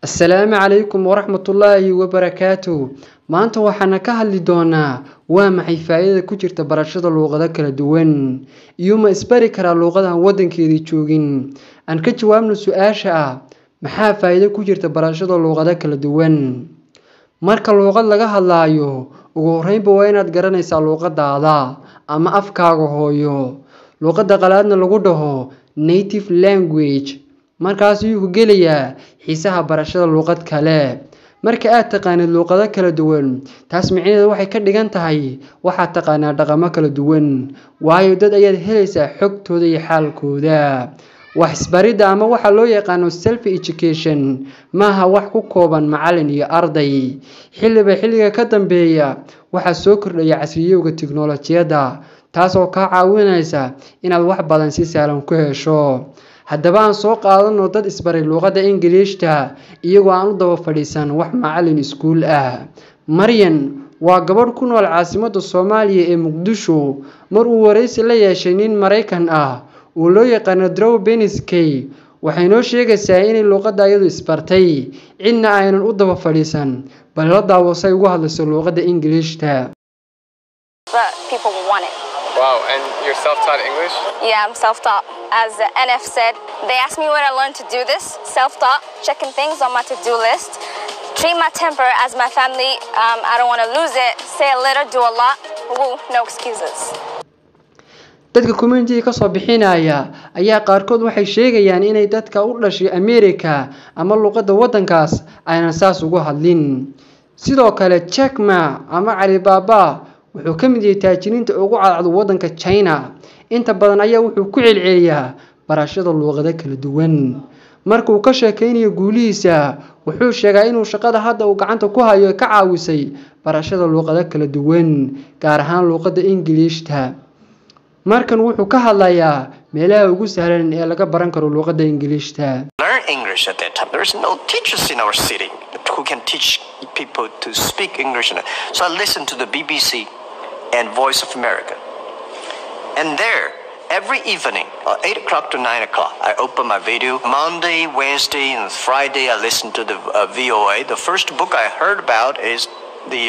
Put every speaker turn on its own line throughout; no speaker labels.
assalaamu calaykum waraxmatullaahi wabarakaatu maanta waxaana ka hadli doonaa waa maxay faa-iidada ku jirta barashada luuqado kala duwan iyo ma isbari karaa luuqadahan waddankeedii joogin aan ka jawaabno su-aasha ah maxaa faa-iido ku jirta barashada luuqado kala duwan marka luuqad laga hadlaayo ugu horeynba waa inaad garanaysaa luuqadaada ama afkaaga hooyo luuqada qalaadna lagu dhaho native language markaas ayuu ku gelayaa xiisaha barashada luuqad kale marka aad taqaanid luuqado kala duwan taas micnaheedu waxay ka dhigan tahay waxaad taqaanaa dhaqamo kala duwan waayo dad ayaad helaysaa xogtooda iyo xaalkooda wax isbaridda ama waxa loo yaqaano self education maaha wax ku kooban macalin iyo arday xilliba xilliga ka dambeeya waxaa soo kordhaya casriyowga tiknolojiyadda taasoo kaa caawinaysa inaad wax badan si sahlan ku hesho haddaba aan soo qaadano dad isbaray luuqadda ingiliishta iyagoo aan u daba fadhiisan wax macalin iskuul ah maryan waa gabadh ku nool caasimadda soomaaliya ee muqdisho mar uu waraysi la yeeshay nin maraykan ah uu loo yaqaano drow beniskey waxay noo sheegaysaa inay luuqadda iyadu isbartay cidna aynan u daba fadhiisan bal la daawasay ugu hadlayso luuqadda ingiliishta
Wow, and you're self-taught English?
Yeah, I'm self-taught. As the NF said, they asked me when I learned to do this. Self-taught, checking things on my to-do list. Treat my temper as my family. Um, I don't want to lose it. Say a little, do a lot. Woo, no excuses.
dadka communitiga kasoo bixinaya ayaa qaarkood waxay sheegayaan inay dadka u dhashay america ama luuqadda waddankaas aynan saas ugu hadlin sidoo kale jackma ama calibaaba wuxuu ka mid yahay taajiriinta ugu cadcad waddanka china inta badan ayaa wuxuu ku celceliyaa barashada luuqado kala duwan markuu ka sheekaynayo guulihiisa wuxuu sheegaa inuu shaqada hadda uu gacanta ku hayo ka caawisay barashada luuqado kala duwan gaar ahaan luuqadda ingiliishta markan wuxuu ka hadlayaa meelaha ugu sahlan ee laga baran karo luuqadda ingiliishta
learn English at that time. There's no teachers in our city who can teach people to speak English. So I listened to the BBC and Voice of America. And there, every evening, uh, 8 o'clock to 9 o'clock, I open my video. Monday, Wednesday, and Friday, I listen to the uh, VOA. The first book I heard about is the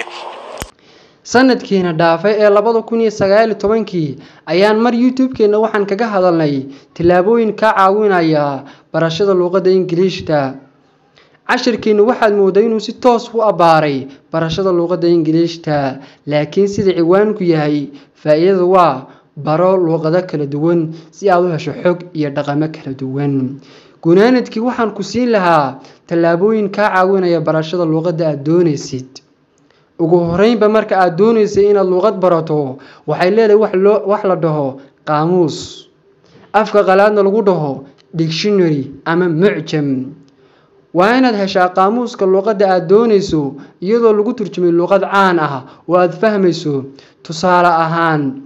sanadkiina dhaafay ee labada kun iyo sagaal iyo tobankii ayaan mar youtube-keena waxaan kaga hadalnay tillaabooyin kaa caawinaya barashada luuqadda ingiliishta cashirkiina waxaad mooday inuu si toos u abbaaray barashada luuqadda ingiliishta laakiin sida ciwaanku yahay faa-iidada waa baro luuqado kala duwan si aad u hesho xog iyo dhaqamo kala duwan gunaanadkii waxaan ku siin lahaa tallaabooyin kaa caawinaya barashada luuqadda aada doonaysid ugu horeynba marka aada doonaysay inaad luuqad barato waxay leedahay wax loo wax la dhaho qaamuus afka qalaadna lagu dhaho dictionary ama mucjam waa inaad heshaa qaamuuska luuqadda aada doonayso iyadoo lagu turjumay luuqad caan ah oo aada fahmayso tusaale ahaan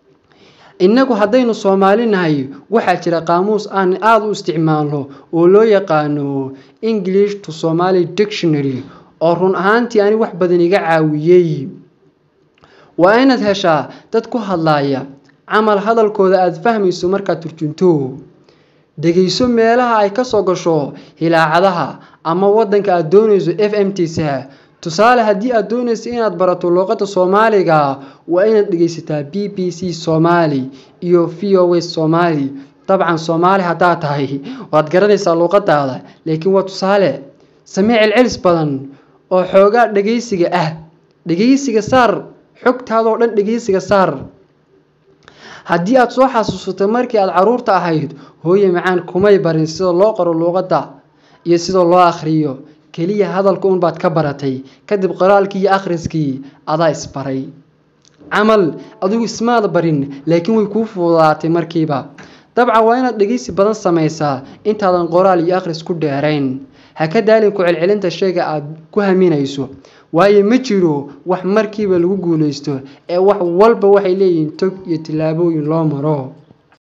innagu haddaynu soomaali nahay waxaa jira qaamuus aan aada u isticmaalno oo loo yaqaano english to somaly dictionary oo run ahaantii ani wax badan iga caawiyey waa inaad heshaa dad ku hadlaaya camal hadalkooda aada fahmayso markaad turjunto dhegeyso meelaha ay kasoo gasho hilaacadaha ama waddanka aada doonayso f m tisa tusaale haddii aada doonayso inaad barato luuqadda soomaaliga waa inaad dhegeysataa b b c soomaali iyo v o s soomaali dabcan soomaali haddaad tahay waad garanaysaa luuqadaada laakiin waa tusaale samee celcelis badan oo xoogaa dhegeysiga ah dhegeysiga saar xogtaadoo dhan dhegeysiga saar haddii aada soo xasuusato markii aada caruurta ahayd hooye macaan kumay barin sida loo qoro luuqadda iyo sida loo akhriyo keliya hadalka unbaad ka baratay kadib qoraalkii iyo akhriskii adaa isbaray camal adigu ismaad barin laakiin way kuu fududaatay markiiba dabcan waa inaad dhegeysi badan samaysaa intaadan qoraal iyo akhris ku dheerayn ha ka daalin ku celcelinta shayga aada ku haminayso waayo ma jiro wax markiiba lagu guulaysto ee wax walba waxay leeyihiin tog iyo tillaabooyin loo maro